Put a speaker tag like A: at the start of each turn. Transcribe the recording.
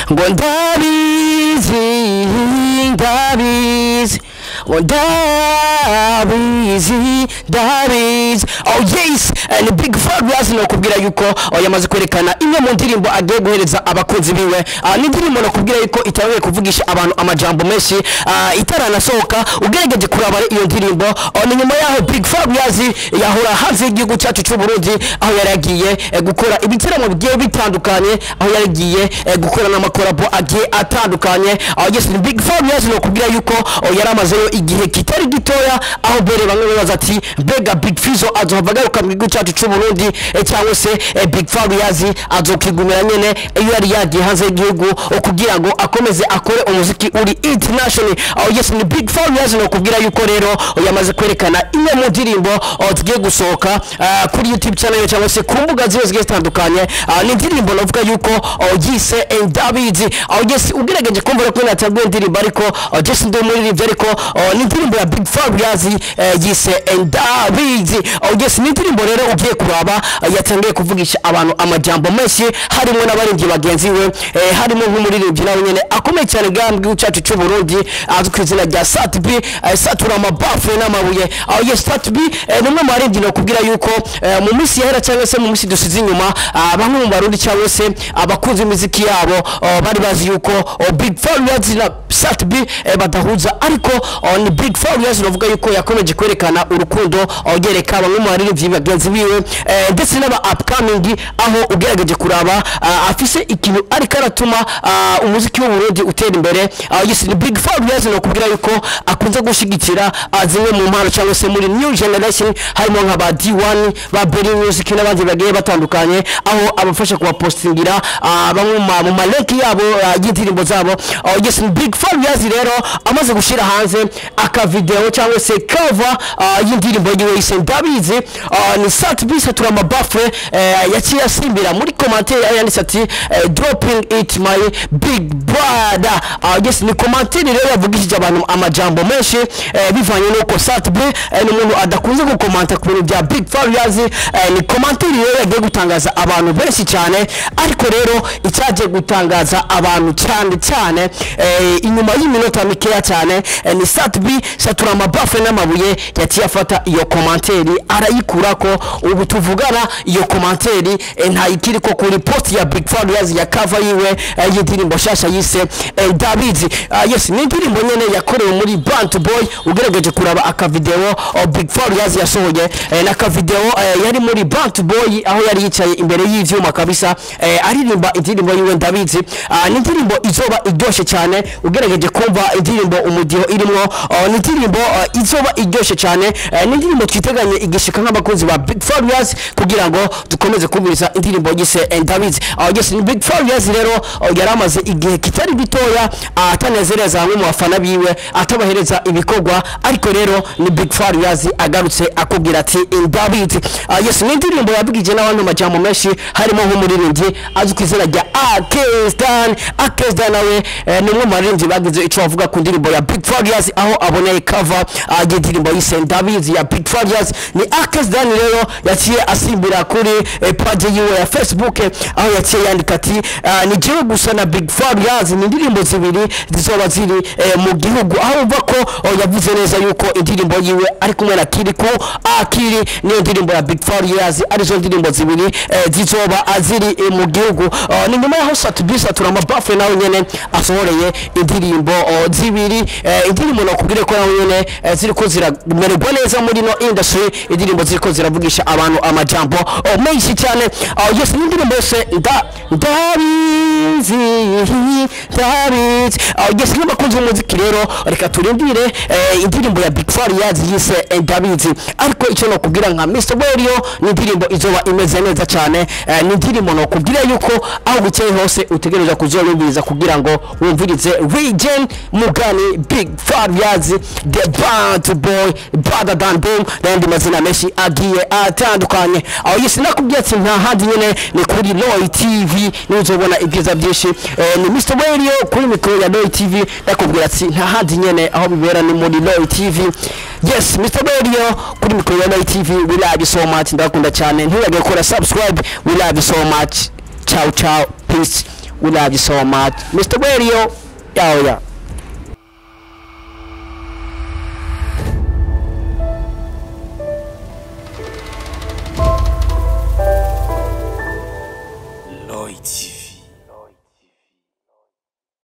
A: ngo ndabizi ndabizi ngo ndabizi ndabizi oh yes eh, ni big fabulous nokubwira yuko oh, yamaze kwerekana imwe mu ndirimbo agiye guhereza abakunzi biwe Ah, ni indirimbo nokubwira yuko itabaye kuvugisha abantu amajambo menshi ah, itaranasohoka ugerageje kuraba iyo ndirimbo oh, ni nyuma yaho big fabulous yahora hanze y'igihugu cyacu cy'u Burundi aho yari yagiye eh, gukora ibitaramo bigiye bitandukanye aho yari yagiye eh, gukora n'amakorabo agiye atandukanye aho yes ni big fabulous nokubwira yuko oh, yari amazeyo igihe kitari gitoya aho bere bamwe babaza ati mbega big fizo azohava agaruka mu gihugu cyacu cy'u Burundi eh, cyangwa se eh, big fabulous azokigumira nyene iyo yari yagiye hanze y'igihugu oh, kugira ngo akomeze akore umuziki uri international aho yes ni big fabulous nokubwira yuko rero oh, yamaze kwerekana imwe mu ndirimbo oh, tugiye gusohoka ah, kuri youtube channel cyangwa se ku mbuga ziwe zigiye zitandukanye Ah, ni indirimbo navuga yuko oh, yise David aho yes ugerageje kumva ko natanguye indirimbo ariko oh, just ndi umuririmbyi ariko oh, ni indirimbo ya Big Fabulous eh, yise David oh, yes ni indirimbo rero ugiye kuraba ah, yatangiye kuvugisha abantu amajambo menshi harimo n'abaririmbyi bagenzi we eh, harimo nk'umuririmbyi nawe nyene akomeye cyane bwa mu gihugu cyacu cy'u Burundi azwi ku izina rya Sat B eh, satura amabafu n'amabuye aho yes Sat B eh, ni umwe mu baririmbyi nakubwira yuko eh, mu minsi yahera cyangwa se mu minsi dusize inyuma ah, bamwe mu barundi cyangwa se abakunzi imiziki yabo oh, bari bazi yuko oh, Big Fabulous na Sat B eh, badahuza ariko oh, ni Big Fabulous navuga yuko yakomeje kwerekana urukundo oh, yereka bamwe mu baririmbyi bagenzi biwe eh, ndetse n'aba upcoming aho ugerageje kuraba ah, afise ikintu ariko aratuma ah, umuziki w'u Burundi utera imbere ah, yes ni Big Fabulous nakubwira yuko akunze gushigikira ah, zimwe mu mpano cyangwa se muri new generation harimo nka ba D1 ba Berry Music n'abandi bagiye batandukanye aho abafasha kubapostingira ah, bamwe mu ma- mu maleki yabo ah, y'indirimbo zabo Ah, yes ni Big Fabulous rero amaze gushira hanze aka video cyangwa se cover ah, y'indirimbo yiwe yise ndabizi ah, ni Sat B satura amabafure eh, yaciye asimbira muri commentaire aho yanditse ati eh, dropping it my big brother Ah, yes ni commentaire rero yavugishije abantu amajambo menshi eh, bivanye n'uko Sat B eh, ni umuntu adakunze gukomanta ku bintu bya Big Fabulous eh, ni commentaire rero yagiye gutangaza abantu benshi cyane ariko rero icyagiye gutangaza abantu cyane cyane eh, inyuma y'iminota mikeya cyane eh, ni Sat B satura amabafe n'amabuye yaciye afata iyo commentaire arayikurako ubu tuvugana iyo commentaire eh, ntayikiri ko kuri post ya Big Fabulous ya cover yiwe eh, y'indirimbo shasha yise eh, David Ah, yes ni indirimbo nyene yakorewe muri Bant Boy ugerageje kuraba aka video oh, Big Fabulous yasohoye eh, n'aka video eh, yari muri Bant Boy aho yari yicaye imbere y'ivyuma kabisa eh, aririmba indirimbo yiwe ndabizi Ah, ni indirimbo izoba iryoshe cyane ugerageje kumva indirimbo umudiho irimo oh, ni indirimbo uh, izoba iryoshe cyane eh, ni indirimbo twiteganye igishika nk'abakunzi ba Big Fabulous kugira ngo dukomeze kumviriza indirimbo yise eh, ndabizi oh, yes ni Big Fabulous rero oh, yari amaze igihe kitari gitoya ah, atanezereza hamwe mu bafana biwe atabahereza ibikorwa ariko rero ni Big Fabulous agarutse akubwira ati ndabizi Ah, yes ni indirimbo yabigije n'abandi majambo menshi harimo nk'umuririmbyi azwi ku izina rya Akestan Akestan nawe eh, ni umwe mu baririmbyi bagize icyo bavuga ku ndirimbo ya Big Fabulous aho aboneye cover ah, y'indirimbo yise ndabizi ya Big Fabulous ni Akestan rero yaciye asimbira kuri eh, page yiwe ya Facebook eh, aho yaciye yandika ati ah, ni jewe gusa na Big Fabulous ni indirimbo zibiri zizoba ziri eh, mu gihugu aho umva ko oh, yavuze neza yuko indirimbo yiwe ari kumwe na Kiriku Akiri niyo ndirimbo ya Big Fabulous arizo ndirimbo zibiri eh, zizoba ziri eh, mu gihugu Oh, ni nyuma yaho Satubi satura amabafu nawe nyene asohoreye indirimbo oh, zibiri eh, indirimbo nakubwire ko nawe nyene eh, ziriko ziramererwa neza muri no industry indirimbo ziriko ziravugisha abantu amajambo oh, menshi cyane oh, yes ni indirimbo yose nda ndabizi ndabizi oh, yes nk'abakunzi b'umuziki rero reka turindire eh, indirimbo ya Big Fabulous yise eh, ndabizi ariko icyo nakubwira nka Mr. Radio ni indirimbo izoba imeze neza cyane eh, ni indirimbo nakubwira yuko aho bukeye hose utegereza kuzorumviriza kugira ngo wumvirize Regen Mugani Big Fabulous The Band Boy Brother Dan Boom n'andi mazina menshi agiye atandukanye aho yose nakubwiye ati nta handi nyene ni kuri Roy TV niho uzobona ibyiza byinshi eh, ni Mr. Radio kuri mikoro ya Roy TV nakubwira ati nta handi nyene aho bibera ni muri Roy TV yes Mr. Radio kuri mikoro ya Roy TV we love you so much ndakunda cyane ntibagire gukora subscribe we love you so much ciao ciao peace we love you so much mr radio yawe ya